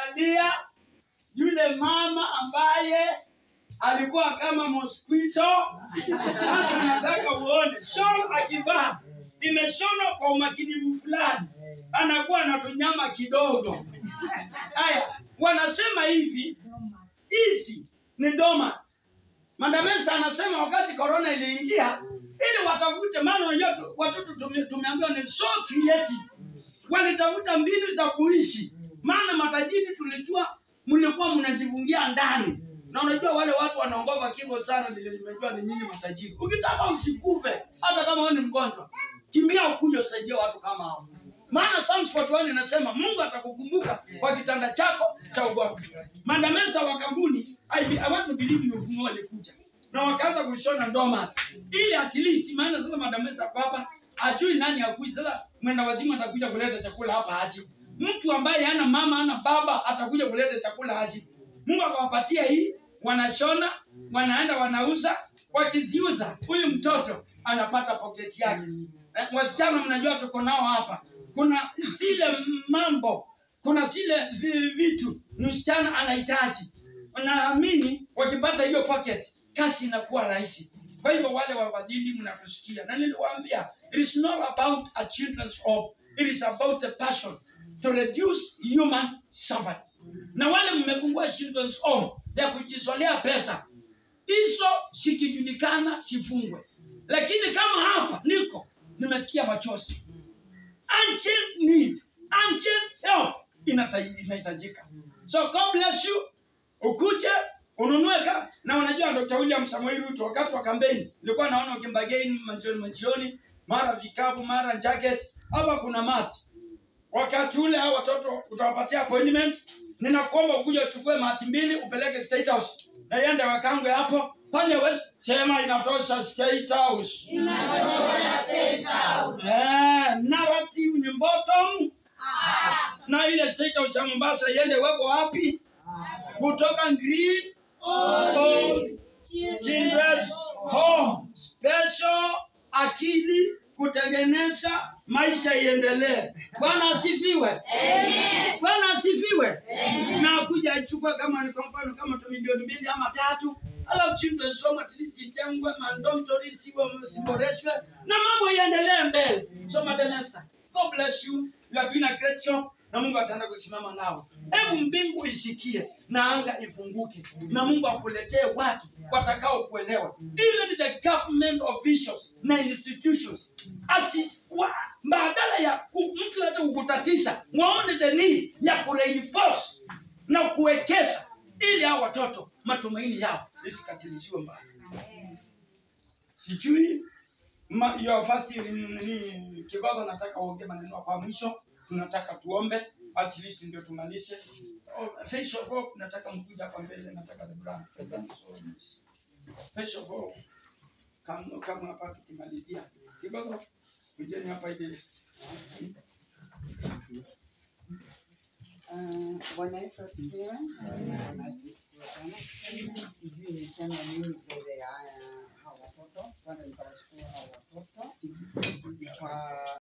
Angalia yule mama ambaye alikuwa kama mosquito. Sasa nataka uone shawl akivaa imeshonwa kwa umakinifu fulani, anakuwa na tunyama kidogo. Haya, wanasema hivi, hizi ni dormant. Mandamesa anasema wakati corona iliingia, ili watafute, maana unajua tu- watoto tume- tumeambiwa ni so creative, walitafuta mbinu za kuishi, maana matajiri tulijua mlikuwa mnajifungia ndani, na unajua wale watu wanaogopa kifo sana, vile nimejua ni nyinyi matajiri. Ukitaka usikufe, hata kama wewe ni mgonjwa, kimbia ukuje usaidie watu kama hao, maana Psalms 41 inasema Mungu atakukumbuka kwa kitanda chako cha ugonjwa. Mandamesa wa kampuni I, be- I want to believe ni ufunuo alikuja na wakaanza kushona ndoma ili at least, maana sasa Mandamesa kwa hapa ajui nani akui. Sasa mwenda wazimu atakuja kuleta chakula hapa aje? Mtu ambaye hana mama hana baba atakuja kuleta chakula aje? Mungu akawapatia hii, wanashona, wanaenda wanauza, wakiziuza huyu mtoto anapata pocket yake. Eh, Wasichana mnajua tuko nao hapa, kuna zile mambo, kuna zile vi- vitu msichana anahitaji. Naamini wakipata hiyo pocket, kazi inakuwa rahisi. Kwa hivyo wale wafadhili mnatusikia, na niliwaambia it is not about a children's hope, it is about the passion to reduce human suffering. Na wale mmefungua children's home ya kujizolea pesa, hizo sikijulikana sifungwe, lakini kama hapa niko nimesikia machozi ancient need, ancient help inata- inahitajika. So God bless you. Ukuje ununue ka na unajua Dr. William Samoei Ruto wakati wa kampeni nilikuwa naona ukimbagaini majioni majioni, mara vikapu, mara jacket, hapa kuna mati. Wakati ule hao watoto utawapatia appointment, ninakuomba ukuje uchukue mati mbili upeleke State House na iende wakangwe hapo pale West, sema inatosha State House. Eh, narrative ni bottom na ile state house ya Mombasa iende weko wapi? Kutoka Green Old Children's Home Special, akili kutengeneza maisha iendelee. Bwana asifiwe. Bwana asifiwe. Na kuja ichukue kama ni kwa mfano kama tu milioni mbili ama tatu, alafu children's home at least ijengwe, mandormitory siwe siboreshwe na mambo iendelee mbele. So Madam Esther, God bless you. You have been a great job na Mungu ataenda kusimama nao. Hebu mbingu isikie na anga ifunguke na Mungu akuletee watu watakao kuelewa. Even the government officials na institutions asi wa, badala ya ku- mtu hata kukutatisha, waone the need ya kureinforce na kuwekeza ili hao watoto matumaini yao isikatilisiwe mbali. Sijui ma, your first ni kigogo, nataka uongee maneno kwa mwisho, tunataka tuombe at least ndio tumalize. Oh, face of hope, nataka mkuja hapa mbele, nataka the brand. The brand is always. Face of hope. Kama kama hapa tukimalizia. Kigogo, kujeni hapa ili Ah, Bwana Yesu asifiwe. Bwana asifiwe sana. Sijui niseme nini mbele ya haya hawa watoto. Kwanza nitawashukuru hawa watoto kwa